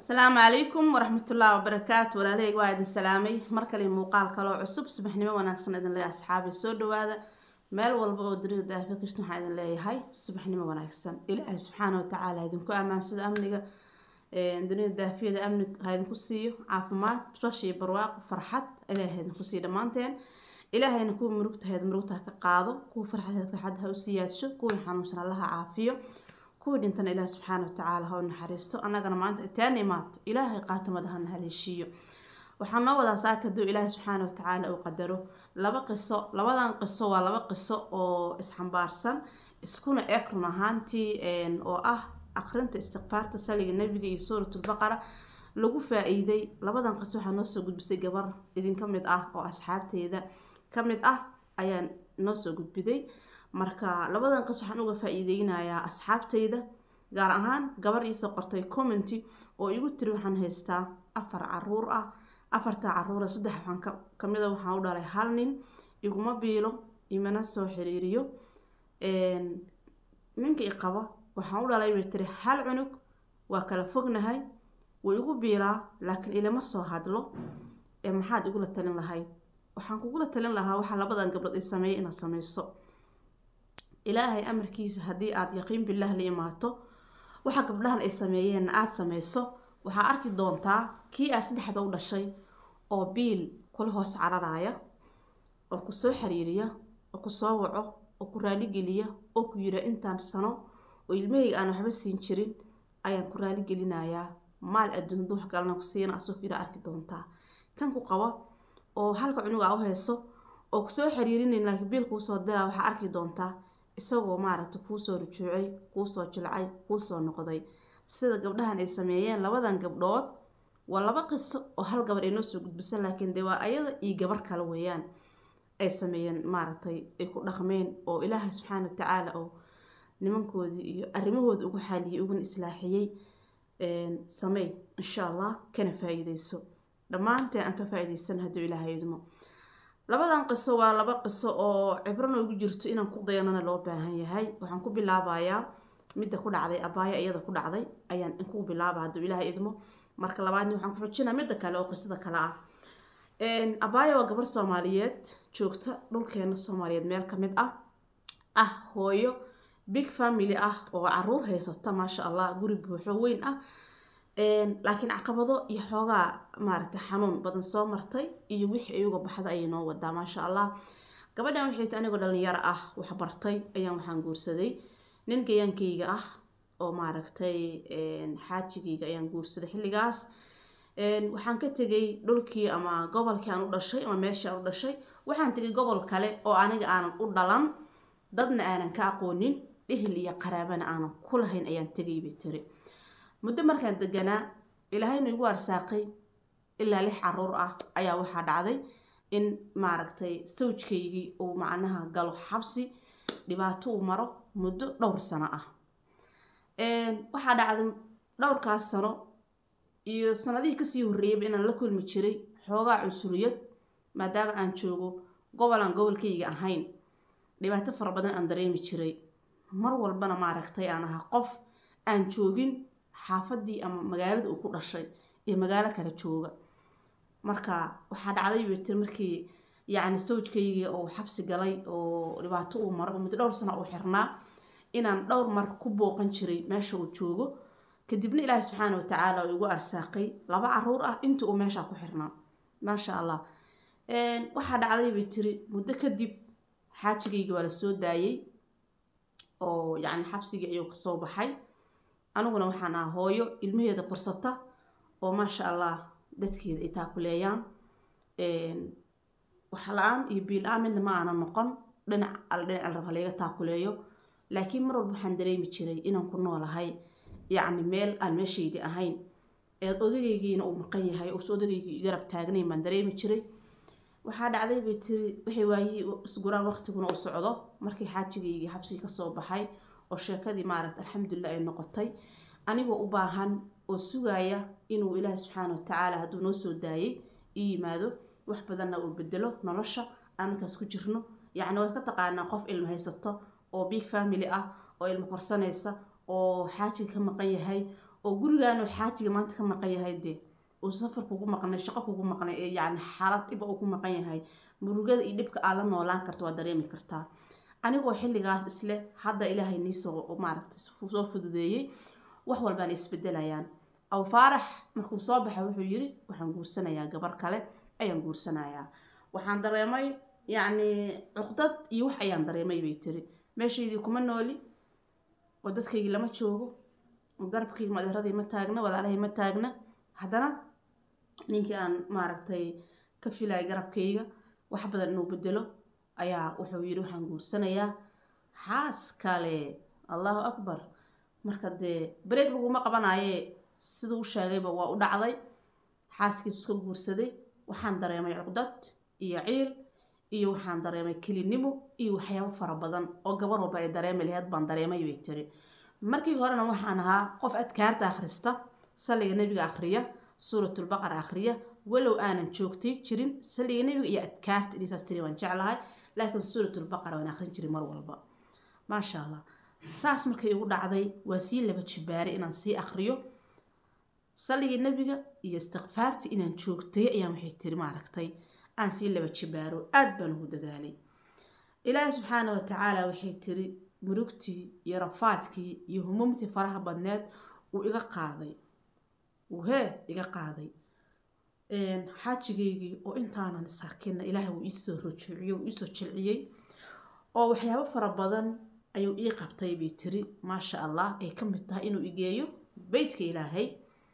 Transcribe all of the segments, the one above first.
asalaamu calaykum waraxmatullaahi wabarakaatu walaalaheyg waa idin salaamay mar kale muuqaal kaloo cusub subaxnimo wanaagsan idin leeyahay asxaabi soo dhawaada meel walba oo dunida daafid kashtan waxaa idin leeyahay subaxnimo wanaagsan ilaahay subxaana watacaala idinku ammaansado amniga dunida daafiyada amni ha idinku siiyo caafimaad basbash iyo barwaaqo farxad ilaahay idinku siiyo dhammaanteen ilaahayna kuwa murugtahayd murugta ha ka qaado kuwa farxadeed farxad ha u siyaadsho kuwii xanuunsan allaha caafiyo kuwii dhintana ilaah subxaana watacaala ha u naxariisto annagana maanta itaan imaato ilaahay qaatamada hana haleeshiiyo waxaa noo wadaa saaka haduu ilaahay subxaana watacaala uu qadaro laba qiso labadan qiso waa laba qiso oo isxambaarsan iskuna eg run ahaantii oo ah aqrinta istikfaarta saliga nabiga iyo suuratulbaqara lagu faa-iiday labadan qiso waxaa noo soo gudbisay gabar idinka mid ah oo asxaabteyda ka mid ah ayaa noo soo gudbiday marka labadan qis waxaan uga faa-iideynayaa asxaabteyda gaar ahaan gabar iisoo qortay commenty oo igu tiri waxaan haystaa afar caruur ah afartaa caruura saddex waxaan kamida waxaan u dhalay hal nin iguma biilo imana soo xiriiriyo ninka i qaba waxaan u dhalay bay tiri hal cunug waa kala fognahay wuu igu biilaa laakiin ilama soo hadlo ee maxaad igula talin lahayd waxaan kugula talin lahaa waxaa labadan gabdhood ay sameeyay inaad sameyso ilaahay amarkiisa haddii aada yaqiin bilaah la imaato waxa gabdhahan ay sameeyeenna aada sameyso waxaa arki doontaa kii aad saddexda u dhashay oo biil kula hoos cararaya oo kusoo xiriiriya oo kusoo waco oo ku raaligeliya oo ku yira intaan sano oo ilmahayga aan waxba siin jirin ayaan ku raaligelinayaa maal adduun duux galna ku siina asoo yira arki doontaa kan ku qabo oo halka cunuga u hayso oo kusoo xiriirinayn laakiin biil kuusoo diraa waxaa arki doontaa isagoo maaragta kuusoo rujuucay kuusoo jilcay kuusoo noqday sida gabdhahan ay sameeyeen labadan gabdhood waa laba qiso oo hal gabar ay noo soo gudbisan laakiin dee waa ayada iyo gabar kale weeyaan ay sameeyeen maaragtay ay ku dhaqmeen oo ilaahay subxaana watacaala oo nimankoodii iyo arrimahooda ugu xaaliyay uguna islaaxiyey sameey insha allah kana faa-iideyso dhammaanteen aan ka faa-iideysan hadduu ilaahay idmo labadan qiso waa laba qiso oo cibro noogu jirto inaan ku dayanana loo baahan yahay waxaan ku bilaabayaa midda ku dhacday abaaya iyada ku dhacday ayaan inkuu bilaaba hadduu ilaahay idmo marka labaadni waxaan ku xujinaa midda kale oo qisada kale ah abaaya waa gabar soomaaliyeed joogta dhulkeena soomaaliyeed meel ka mid ah ah hooyo big family ah oo caruur haysata maasha allah guri buuxo weyn ah laakiin caqabado iyo xoogaa maaragtay xanuun badan soo martay iyo wixii ayuga baxda ayay noo wadaa maasha allah gabadhan waxay ta anigoo dhalinyaro ah wax bartay ayaan waxaan guursaday nin gayaankayga ah oo maaragtay xaajigayga ayaan guursaday xilligaas waxaan ka tegay dhulkii ama gobolkii aan u dhashay ama meeshii aan u dhashay waxaan tegay gobol kale oo aniga aanan u dhalan dadna aanan ka aqoonin ehel iyo qaraabana aanan ku lahayn ayaan tegay bay tiri muddo markaan deganaa ilaahayna igu arsaaqay ilaa lix caruur ah ayaa waxaa dhacday in maaragtay sawjkaygii uu macnaha galo xabsi dhibaato uu maro muddo dhowr sano ah waxaa dhacday dhowrkaas sano iyo sanadihii kasii horreeyayba inaan la kulmi jiray xoogaa cunsuriyad maadaama aan joogo gobol aan gobolkayga ahayn dhibaato fara badan aan dareemi jiray mar walbana maaragtay aan ahaa qof aan joogin xaafadii ama magaalada uu ku dhashay ee magaalo kale jooga marka waxaa dhacday bay tiri markii yacni sawjkaygii oo xabsi galay oo dhibaato uu maro oo muddo dhowr sano uu xirnaa inaan dhowr mar ku booqan jiray meesha uu joogo kadibna ilaahi subxaana watacaala uu igu arsaaqay laba caruur ah inta uu meeshaa ku xirnaa maasha allah waxaa dhacday bay tiri muddo kadib xaajigaygii waa la soo daayey oo yacni xabsigii ayuu kasoo baxay aniguna waxaan aha hooyo ilmaheeda korsata oo maasha allah dadkeeda ay taakuleeyaan wax la-aan iyo biil-aan midna ma aanan noqon dhinac al dhinac al raba layga taakuleeyo laakiin mar walba waxaan dareemi jiray inaan ku noolahay yacni meel aan meeshaydii ahayn eed odagaygiina uu maqan yahay uusa odageygii garab taagnayn baan dareemi jiray waxaa dhacday bay tiri waxay waayihii isguraan waqtiguna uu socdo markii xaajigaygii xabsigii kasoo baxay oo sheekadii maaragta alxamdulilah ay noqotay anigoo u baahan oo sugaaya inuu ilaahi subxaana watacaala hadduu noo soo daayay ii yimaado wax badanna uu bedelo nolosha aan markaas ku jirno yacni waad ka taqaanaa qof ilmo haysato oo big family ah oo ilmo korsanaysa oo xaajiga ka maqan yahay oo gurigaanu xaajiga maanta ka maqan yahay dee uu safar kugu maqnay shaqo kugu maqnay ee yacni xaalad dhiba uu ku maqan yahay murugada iyo dhibka aad la noolaan karto waa dareemi kartaa anigoo xilligaas isle hadda ilaahay niisoo maaragtay soo fududeeyey wax walbaana isbedelayaan aw faarax markuu soo baxay wuxuu yiri waxaan guursanayaa gabar kale ayaan guursanayaa waxaan dareemay yacni cuqdad iyo wax ayaan dareemay bay tiri meeshaydii kuma nooli oo dadkaygii lama joogo oo garabkayga madeeradii ma taagna walaalahay ma taagna haddana ninkii aan maaragtay ka filaya garabkayga wax badan inuu bedelo ayaa wuxuu yidhi waxaan guursanayaa xaas kale allahu akbar marka dee bareeg laguma qabanaaye siduu u sheegayba waa u dhacday xaaskiisu iska guursaday waxaan dareemay cuqdad iyo ciil iyo waxaan dareemay kelinimo iyo waxyaabo fara badan oo gabar walba ay dareemi laheyd baan dareemay bay tiri markii horena waxaan ahaa qof adkaarta akhrista salliga nebiga akhriya suuratulbaqara akhriya walow aanan joogtay jirin salliga nebiga iyo adkaarta inaysaas tiri waan jeclahay laakiin suuratulbaqara waan akhrin jiray mar walba maasha allah saas markay igu dhacday waa sii laba jibaaray inaan sii akhriyo salligii nebiga iyo istikfaartii inaan joogtay ayaan waxay tiri maaragtay aan sii laba jibaaro aad baan ugu dadaalay ilaahi subxaana wa tacaala waxay tiri murugtii iyo rafaadkii iyo humumtii faraha badneed uu iga qaaday uu hee iga qaaday xaajigaygii oo intaanan isarkinna ilaahay wuu iisoo rujuuciyey wuu iisoo jilciyey oo waxyaabo fara badan ayuu ii qabtay bay tiri maasha allah ay ka mid tahay inuu igeeyo beytka ilaahay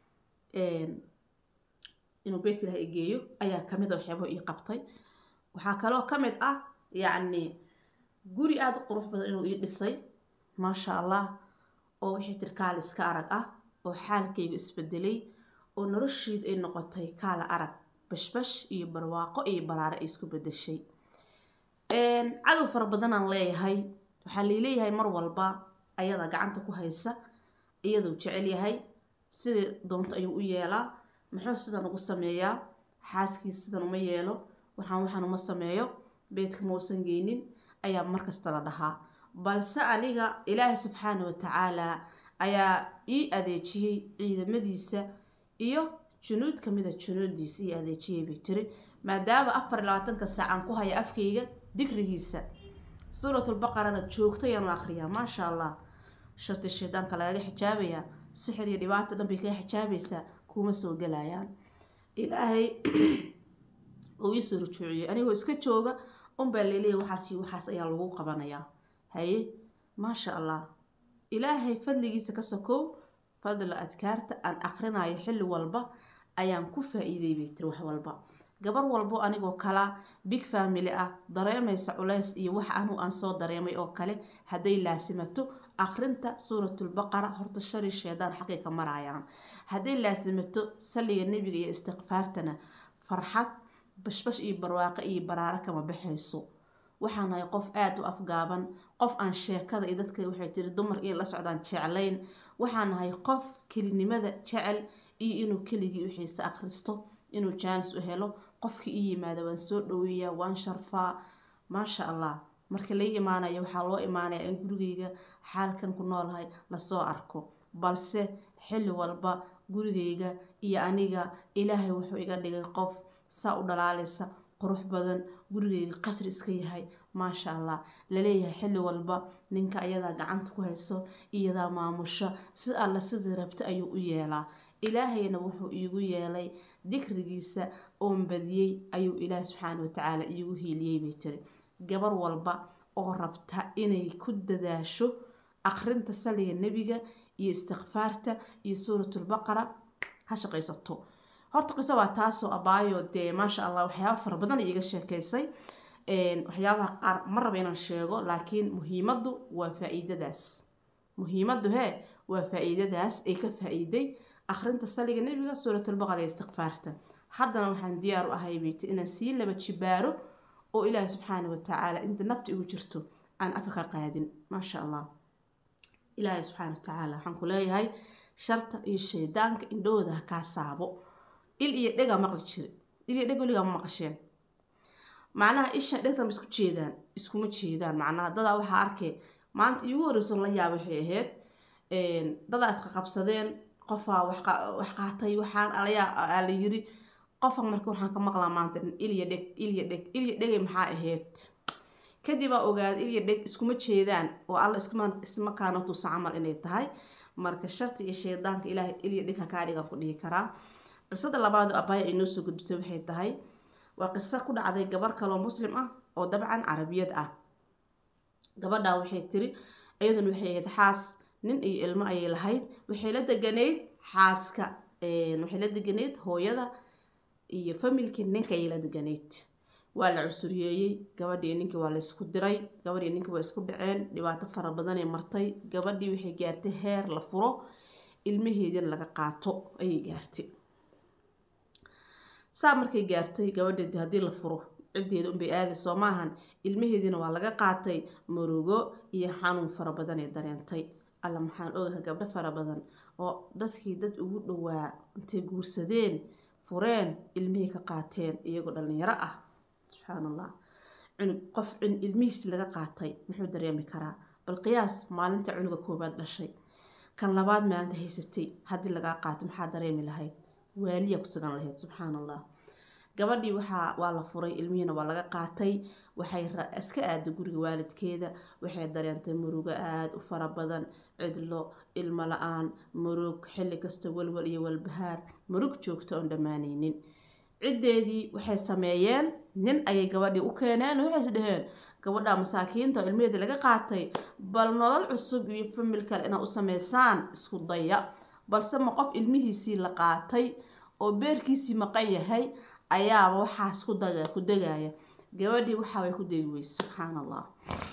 inuu beytka ilaahay igeeyo ayaa kamid a waxyaabo ii qabtay waxaa kaloo ka mid ah yacni guri aada u qurux badan inuu ii dhisay maasha allah oo wixii tiri kaal iska arag ah oo xaalkaygu isbedelay oo nolosheedu ay noqotay kaala arag bashbash iyo barwaaqo iyo baraare ay isku bedeshay cadow fara badanaan leeyahay waxaa laileeyahay mar walba ayada gacanta ku haysa iyaduu jecel yahay sidii doonto ayuu u yeelaa muxuu sidan ugu sameeyaa xaaskiis sidan uma yeelo waxaan waxaan uma sameeyo beedka mausan geynin ayaa markasta la dhahaa balse aniga ilaahay subxaana wa tacaalaa ayaa ii adeejiyey ciidamadiisa iyo junuud kamida junuudiisa ii adeejiyey bay tiri maadaama afar iyo labaatanka saacaan ku haya afkayga dikrigiisa suuratulbaqarana joogto ayaanu akhriyaa maasha allah sharti shaydaanka lagaga xijaabayaa sixir iyo dhibaato dhan bay kaga xijaabaysaa kuma soo galayaan ilaahay uu iisoo rujuuciyey anigoo iska jooga unbaa leeleeya waxaas iyo waxaas ayaa lagu qabanayaa haye maasha allah ilaahay fadligiisa ka sokow fadla adkaarta aan akrinayo xilli walba ayaan ku faa-iiday bay tiri wax walba gabar walbo anigoo kala big family ah dareemaysa culays iyo wax anu aan soo dareemay oo kale hadday laasimato akrinta suuratulbaqara horta shari sheedaan xaqay ka marayaan hadday laasimato salliga nebiga iyo istikfaartana farxad bashbash iyo barwaaqo iyo baraaro kama baxayso waxaan nahay qof aada u afgaaban qof aan sheekada iyo dadka waxay tiri dumar inay la socdaan jeclayn waxaan nahay qof kelinimada jecel iyo inuu keligii wixiisa akhristo inuu jaanis u helo qofkii ii yimaada waan soo dhaweeyaa waan sharfaa maasha allah marka lai imaanayo waxaa loo imaanayaa in gurigayga xaalkan ku noolahay lasoo arko balse xilli walba gurigayga iyo aniga ilaahay wuxuu iga dhigay qof saa u dhalaalaysa qurux badan gurigayga qasri iska yahay maasha allah laleeyahay xilli walba ninka ayadaa gacanta ku hayso iyadaa maamusha si alla sidii rabta ayuu u yeelaa ilaahayna wuxuu iigu yeelay dikrigiisa oon badiyey ayuu ilaahi subxaana watacaala iigu hiiliyey bay tiri gabar walba oo rabta inay ku dadaasho akrinta saliga nebiga iyo istikfaarta iyo suuratulbaqara ha shaqaysato horta qiso waa taasoo abaayo dee maasha allah waxyaaba fara badan iiga sheekaysay waxyaabaha qaar ma raba inaan sheego laakiin muhiimaddu waa faa-iidadaas muhiimaddu hee waa faa-iidadaas ay ka faa-iiday akhrinta saliga nebiga suuratulbaqara iyo istikfaarta haddana waxaan diyaar u ahay beyti inaan sii laba jibaaro oo ilaahi subxaana watacaala inta nafta igu jirto aan afa ka qaadin maasha allah ilaahi subxaana watacaala waxaan ku leeyahay sharta iyo shaydaanka indhahooda ha kaa saabo il iyo dhegaa maqli jiri il iyo dheg weligaa ma maqasheen macnaha isha dhegtan ba isku jeedaan iskuma jeedaan macnaha dadaa waxaa arkay maanta iigu horeyson la yaaba waxay ahayd dadaa isqa qabsadeen qofaa wax qaatay waxaan alayaa la yiri qofan marka waxaan ka maqlaa maanta ilya dheg ilya dheg ilya dhegay maxaa ahayd kadib aa ogaada ilya dheg iskuma jeedaan oo alla isma kaana tusa camal inay tahay marka sharti iyo shaydaanka ilaahay ilya dheg hakaa dhigan ku dhihi karaa qisada labaado abaaya ay noo soo gudbisay waxay tahay waa qiso ku dhacday gabar kaloo muslim ah oo dabcan carabiyad ah gabadhan waxay tiri iyaduna waxay ahayd xaas nin iyo ilmo ayay lahayd waxay la deganayd xaaska waxay la deganayd hooyada iyo familkii ninka ayay la deganayd waa la cusuriyeeyey gabadhii ninkii waa la isku diray gabadhii ninkii waa isku dhaceen dhibaato fara badanay martay gabadhii waxay gaartay heer la furo ilmaheedina laga qaato ayay gaartay saa markay gaartay gabadheedi haddii la furo ciddeeda unbay aaday soo maahan ilmaheediina waa laga qaatay murugo iyo xanuun fara badan ee dareentay alla maxaan ogahay gabdho fara badan oo dadkii dad ugu dhowaa intay guursadeen fureen ilmihii ka qaateen iyagoo dhalinyaro ah subxaan allah cunug qof ilmihiisi laga qaatay muxuu dareemi karaa bal qiyaas maalinta cunuga koobaad dhashay kan labaad maalinta haysatay haddii lagaa qaato maxaa dareemi lahayd waaliya ku sugan lahayd subxaan allah gabadhii waxaa waa la furay ilmihiina waa laga qaatay waxay iska aaday guriga waalidkeeda waxay dareentay murugo aada u fara badan cidlo ilmo la-aan murug xilli kasta walwal iyo walbahaar murug joogta oon dhammaanaynin ciddeedii waxay sameeyeen nin ayay gabadhii u keeneen waxays dhaheen gabadha masaakiinta oo ilmaheeda laga qaatay bal nolol cusub iyo famil kale inaad u sameysaan isku daya balse ma qof ilmihiisii la qaatay oo beerkiisii maqan yahay ayaaba waxaas ku daga ku degaya gabadhii waxaabay ku degi weyse subxaan allah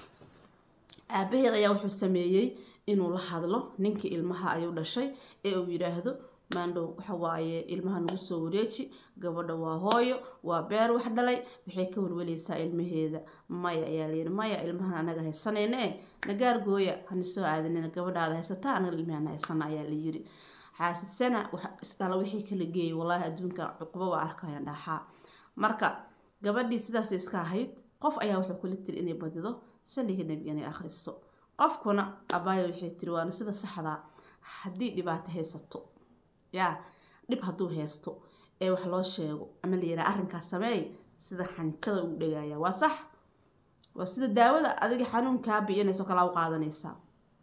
aabaheed ayaa wuxuu sameeyey inuu la hadlo ninkii ilmaha ayuu dhashay ee uu yidhaahdo maandhow waxa waaye ilmaha nagu soo wareeji gabadha waa hooyo waa beer wax dhalay waxay ka walwaleysaa ilmaheeda maya ayaa layidhi maya ilmahan anaga haysanayne nagaar gooya hana soo aadanina gabadhaada haysataa anaga ilmahana haysana ayaa la yiri xaasidsana isdhala wixii kala geeyay wallaahi adduunka cuqubo waa arkayaan dhaxaa marka gabadhii sidaas iska ahayd qof ayaa wuxuu kula tiri inay badido saliga nebiga inay akhriso qofkuna abaaya waxay tiri waana sida saxdaa haddii dhibaato haysato yaa dhib hadduu haysto ee wax loo sheego ama la yidhaha arrinkaas sameey sida xanjada uu dhegaya waa sax waa sida daawada adiga xanuunkaa biyanayso kala u qaadanaysaa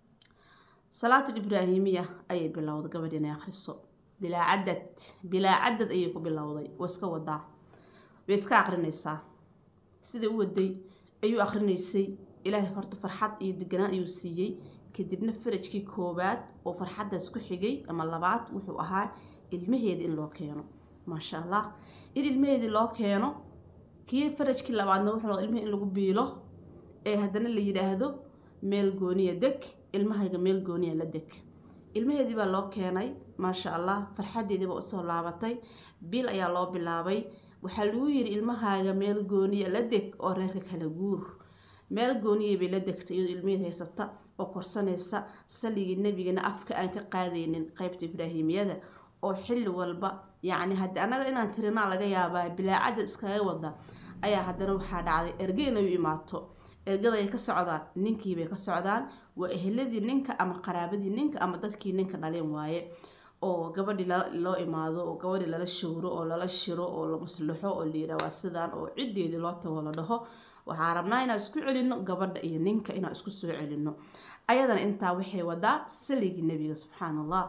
salaatul ibraahimiya ayay bilowday gabadh inay akhriso bilaa cadad bilaa cadad ayay ku bilowday waa iska wadaa way iska aqrinaysaa sidai u waday ayuu aqrinaysay ilaahay horta farxad iyo deganaan ayuu siiyey kadibna farajkii koowaad oo farxaddaas ku xigay ama labaad wuxuu ahaa ilmaheeda in loo keeno maasha allah in ilmaheedii loo keeno kii farajkii labaadna wuxuu ilmihii in lagu biilo ee haddana la yidhaahdo meel gooniya deg ilmahayga meel gooniya la deg ilmaheedii baa loo keenay maasha allah farxadeediiba usoo laabatay bil ayaa loo bilaabay waxaa lagu yiri ilmahaaga meel gooniya la deg oo reerka kala guur meel gooniya bay la degtay iyadoo ilmeheed haysata oo korsanaysa saligii nebigana afka aan ka qaadaynin qeybta ibraahimiyada oo xilli walba yacni haddii annaga inaan tirinaa laga yaabaa bilaacadda iskaga wada ayaa haddana waxaa dhacday erge inay u imaato ergada ay ka socdaan ninkiibay ka socdaan waa eheladii ninka ama qaraabadii ninka ama dadkii ninka dhalin waaye oo gabadhii loo imaado oo gabadhii lala showro oo lala shiro oo la maslaxo oo la yidhaha waa sidaan oo ciddeedii loo tago la dhaho waxaa rabnaa inaan isku celino gabadha iyo ninka inaan isku soo celino ayadana intaa waxay wadaa saligii nebiga subxaan allah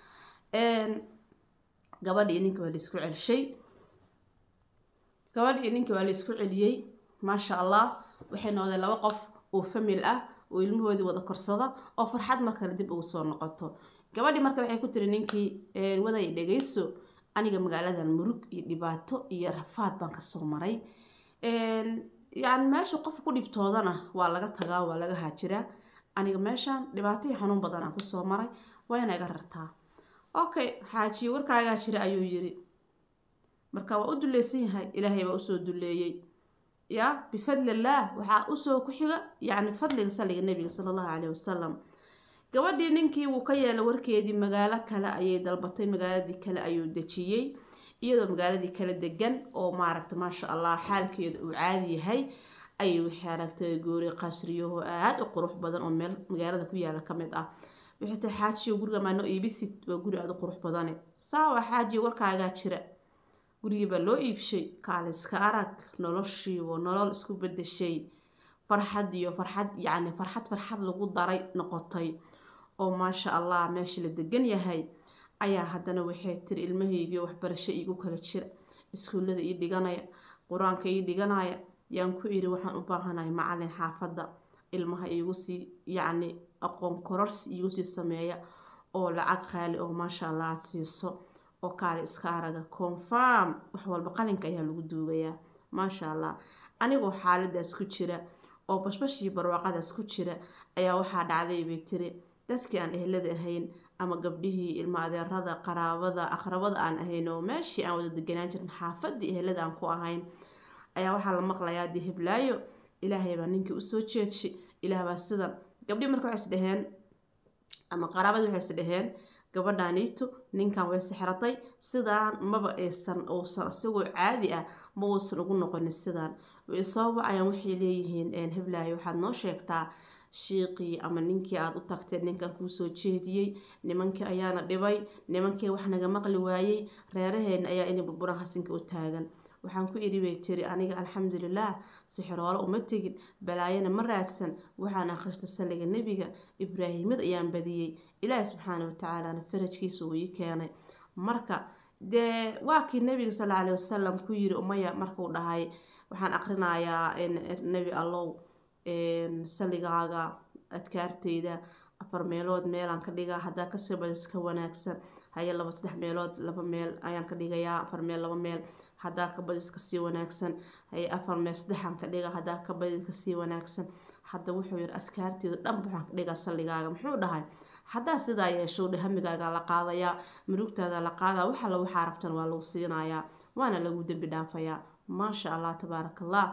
gabadha iyo ninka waa la isku celshay gabadha iyo ninka waa la isku celiyey maasha allah waxay noqdeen laba qof oo famil ah oo ilmahoodii wada korsada oo farxad markale dib ugu soo noqoto gabadhii marka waxay ku tiri ninkii waday dhegayso aniga magaaladan murug iyo dhibaato iyo rafaad baan kasoo maray yani meesha qof ku dhibtoodana waa laga tagaa waa laga haajiraa aniga meeshaan dhibaato iyo xanuun badan aan kusoo maray waa ina iga rartaa okay xaajiye warkaagaa jira ayuu yiri marka waa u duleysan yahay ilaahay baa usoo duleeyey ya bifadlillaah waxaa usoo ku xiga yacni fadliga saliga nebiga sala allahu caleyhi wasalam gabadhii ninkii wuu ka yeelay warkeedii magaalo kale ayay dalbatay magaaladii kale ayuu dejiyey iyadoo magaaladii kale degan oo maaragta maasha allah xaalkeeda uu caadi yahay ayay waxay aragtay goori qasriyaho aada u qurux badan oo meel magaalada ku yaala ka mid ah waxay tahay xaajiyo guriga maa noo iibisid waa guri aada u qurux badane saawa xaajiyo warkaagaa jira gurigii baa loo iibshay kaaliska arag noloshiibo nolol isku bedeshay farxad iyo farxad yacni farxad farxad lagu daray noqotay oo maasha allah meesha la degan yahay ayaa haddana waxay tiri ilmahaygiio waxbarasho iigu kala jira iskuullada ii dhiganaya qur-aanka ii dhiganaya yaan ku iri waxaan u baahanahay macalin xaafadda ilmaha iigu sii yacni aqoon kororsi iigu sii sameeya oo lacag qaali oo maasha allah aada siiso oo kaale iska araga confirm wax walba qalinka ayaa lagu duugayaa maasha allah anigoo xaaladaas ku jira oo bashbashii barwaaqadaas ku jira ayaa waxaa dhacday bay tiri dadkii aan ehlada ahayn ama gabdhihii ilmo adeerada qaraabada aqrabada aan ahayn oo meeshii aan wada deganaan jirin xaafadii ehlada aan ku ahayn ayaa waxaa la maqlayaa dee hiblaayo ilaahay baa ninkii usoo jeedshay ilaah baa sidan gabdhii marka waxay is dhaheen ama qaraabadii waxay is dhaheen gabadhaaniito ninkan way sixratay sidaan maba aysan uusan isagoo caadi ah ma uusan ugu noqonin sidaan way soo wacayaan waxay leeyihiin hiblaayo waxaad noo sheegtaa shiiqii ama ninkii aada u tagteen ninkan kuu soo jeediyey nimankii ayaana dhibay nimankii wax naga maqli waayey reeraheena ayaa inay burburan hasinka u taagan waxaan ku idhi bay tiri aniga alxamdulilah sixiroolo uma tegin balaayana ma raadsan waxaan akhrista salliga nebiga ibraahimad ayaan badiyey ilaahi subxaana watacaalana farajkiisa uu ii keenay marka dee waa kii nebiga sal alla alih wasalam ku yiri umaya markuu dhahay waxaan aqrinayaa nebi allow salligaaga adkaarteyda afar meelood meelaan ka dhigaa haddaa kasoo badis ka wanaagsan haye laba saddex meelood laba meel ayaan ka dhigayaa afar meel laba meel haddaa ka badis kasii wanaagsan haye afar meel saddexaan ka dhiga haddaa ka badis kasii wanaagsan hadda wuxuu yiri askaarteeda dhan waxaan ka dhigaa salligaaga muxuu dhahay haddaa sidaa yeesho dhe hamigaaga la qaadayaa murugtaada la qaadaa wax alla waxaa rabtan waa lagu siinayaa waana lagu dembi dhaafayaa maasha allah tabaaraka allah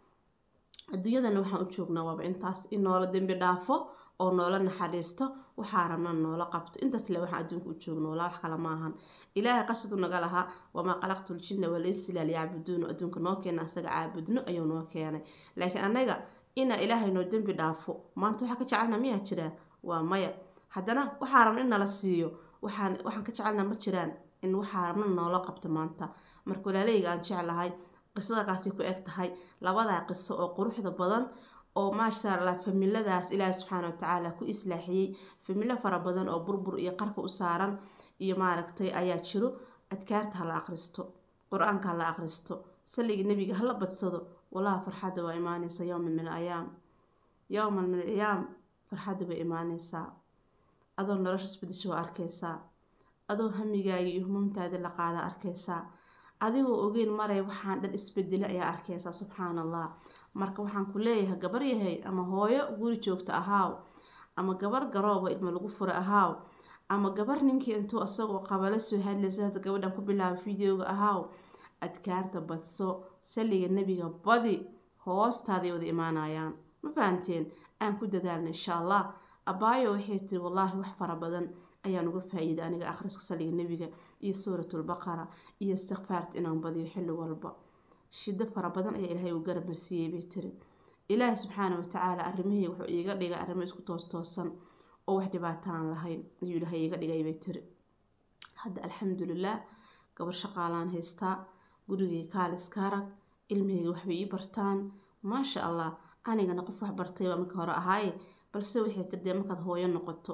adduunyadana waxaan u joognaa waaba intaas in noola dembi dhaafo oo noola naxariisto waxaa rabna noola qabto intaas le waxaan adduunka u joogno walaa wax kale maahan ilaahay qasadu naga lahaa wamaa qalaqtu ljinna walaynsila liyacbuduuna adduunka noo keena asaga caabudno ayuu noo keenay laakiin annaga ina ilaahay noo dembi dhaafo maanta waxaa ka jecelna miyaa jiraan waa maya haddana waxaa rabna in nala siiyo waxaan waxaan ka jecelna ma jiraan in waxaa rabna noola qabto maanta marka walaaleyga aan jeclahay qisadakaasay ku eg tahay labadaa qiso oo quruxda badan oo maasha allah familadaas ilaahi subxaana watacaala ku islaaxiyey familo fara badan oo burbur iyo qarka u saaran iyo maaragtay ayaa jiro adkaarta hala akhristo qur-aanka hala akhristo salliga nebiga hala badsado walaha farxadda waa imaaneysa yowman min ayaam yowman min ayaam farxadda way imaaneysaa adoo nolosha isbedesha waa arkeysaa adoo hamigaaga iyo humumtaada la qaada arkeysaa adigoo ogeyn maray waxaan dhan isbedelo ayaa arkeysaa subxaan allah marka waxaan ku leeyahay gabar yahay ama hooyo guri joogta ahaaw ama gabar garooba ilmo lagu fura ahaaw ama gabar ninkii intuu isagoo qabala soo hadlaysa hadda gabadhan ku bilaaba videoga ahaaw adkaarta badso salliga nebiga badi hoostaaday wada imaanayaan ma fahanteen aan ku dadaalna insha allah abaayo waxay tiri wallaahi wax fara badan ayaan uga faa-iiday aniga akhriska salliga nebiga iyo suuratulbaqara iyo istikfaarta inaan badiyo xilli walba shido fara badan ayaa ilaahay uu garab marsiiyey bay tiri ilaahi subxaana watacaala arrimihii wuxuu iiga dhigay arrimo isku toos toosan oo wax dhibaataan lahayn ayuu ilaahay iiga dhigay bay tiri hadda alxamdulilah gabar shaqaalaan haystaa gurigay kaaliska arag ilmihayga waxbay ii bartaan maasha allah anigana qof wax bartay baa marka hore ahaaye balse waxay tiri dee markaad hooyo noqoto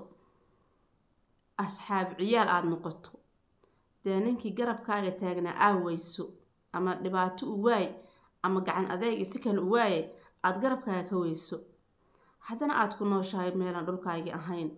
asxaab ciyaal aada noqoto dee ninkii garabkaaga taagnaa aaweyso ama dhibaato u waay ama gacan adeeg si kale u waaye aada garabkaaga ka weyso haddana aada ku nooshahay meelaan dhulkaagii ahayn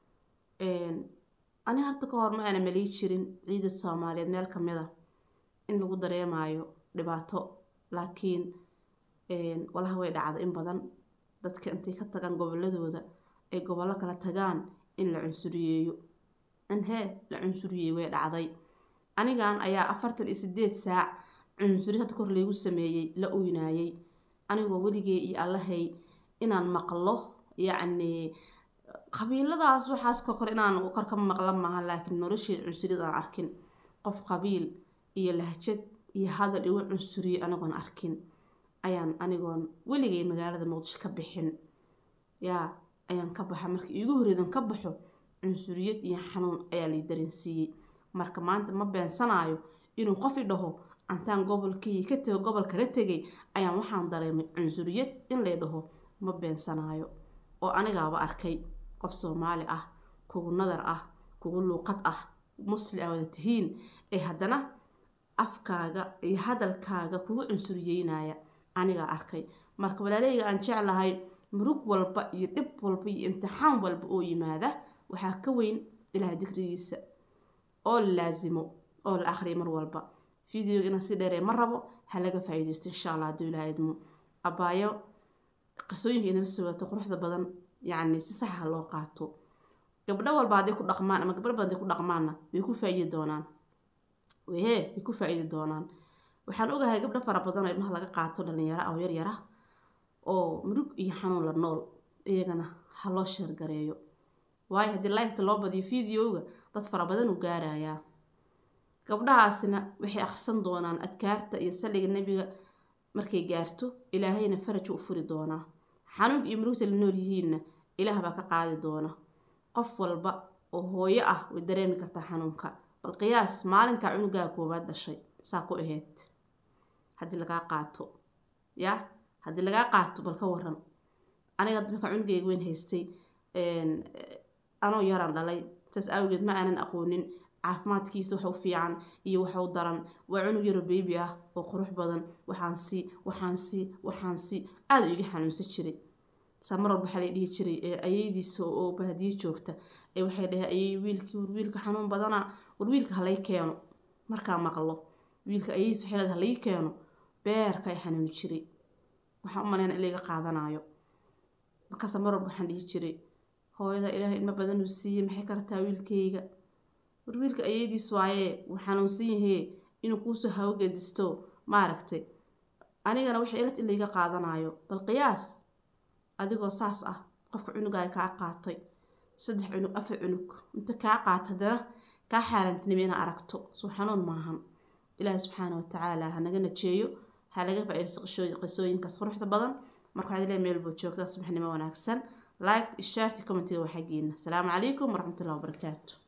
ani harta ka hor ma aana malii jirin ciida soomaaliyeed meel kamid a in lagu dareemayo dhibaato laakiin walaha way dhacda in badan dadka intay ka tagaan goboladooda ay gobollo kala tagaan in la cunsuriyeeyo in hee la cunsuriyeey way dhacday anigan ayaa afartan iyo sideed saac cunsuri hadda kor laygu sameeyey la oynaayey anigoo weligee iyo allahay inaan maqlo yacni qabiiladaas waxaas ka kor inaan kor ka maqla maaha laakiin nolosheed cunsuriyad aan arkin qof qabiil iyo lahjad iyo hadal igu cunsuriyey anigoon arkin ayaan anigoon weligay magaalada muqdisho ka bixin yaa ayaan ka baxa marka iigu horeedan ka baxo cunsuriyad iyo xanuun ayaa lay dareensiiyey marka maanta ma beensanaayo inuu qof i dhaho antaan gobolkii ka tego gobol kala tegay ayaan waxaan dareemay cunsuriyad in lay dhaho ma beensanaayo oo anigaaba arkay qof soomaali ah kugu nadar ah kugu luuqad ah musli a wada tihiin ee haddana afkaaga iyo hadalkaaga kugu cunsuriyeynaya anigaa arkay marka walaaleyga aan jeclahay murug walba iyo dhib walba iyo imtixaan walba oo yimaada waxaa ka weyn ilaah dikrigiisa oo la laasimo oo la akhriya mar walba videoga inaan si dheeree ma rabo ha laga faa-iideysto insha allah hadduu ilaah idmo abaayo qisooyinka inala sugaato quruxda badan yacni si saxa loo qaato gabdho walba hadday ku dhaqmaan ama gabdho badan hadday ku dhaqmaanna way ku faa-iidi doonaan wehee way ku faa-iidi doonaan waxaan ogahay gabdho fara badan oo ilmaha laga qaato dhalinyaro ah oo yaryar ah oo murug iyo xanuun la nool iyagana ha loo sheergareeyo waayo haddii laygta loo badiyo videoga dad fara badan uu gaarayaa gabdhahaasina waxay akhrisan doonaan adkaarta iyo salliga nebiga markay gaarto ilaahayna faraj u furi doonaa xanuunka iyo murugta la nool yihiinna ilaah baa ka qaadi doona qof walba oo hooyo ah way dareemi kartaa xanuunka bal qiyaas maalinkaa cunugaa koowaad dhashay saa ku aheyd haddii lagaa qaato yaa haddii lagaa qaato bal ka waran aniga markaa cunugeyga weyn haystay anoo yaraan dhalay saas awgeed ma aanan aqoonin caafimaadkiisa waxa u fiican iyo waxa u daran waa cunug yaro beebi ah oo qurux badan waxaan si waxaan si waxaan si aada u iga xanuunsan jiray saa mar walba waxaa la dhihi jiray ayeydiisa oo baadiye joogta ee waxay dhahay ayey wiilkii war wiilka xanuun badana war wiilka halay keeno markaa maqlo wiilka ayeydiis waxay leedahay halay keeno beerka ay xanuuni jiray waxaan u maleyna in layga qaadanayo markaasa mar walba waxaan dhihi jiray hooyada ilaahay ilmo badan uu siiyey maxay ka rataa wiilkayga war wiilka ayeydiis waayee wuu xanuunsan yahee inuu kuusoo hawgedisto maaragtay anigana waxay ilad in layga qaadanayo bal qiyaas adigoo saas ah qofka cunugaay kaa qaatay saddex cunug afar cunug inta kaa qaata haddana kaa xaarantinimo inaa aragto suu xanuun maahan ilaahi subxaana watacaala ha naga najeeyo ha laga faa-iidaysto qisooyinkaas quruxda badan marka waxaad leeyahay meel buu joogtaa subaxnimo wanaagsan like shaarti commentiga waa xaggiina asalaamu calaykum waraxmatullahi wabarakaatu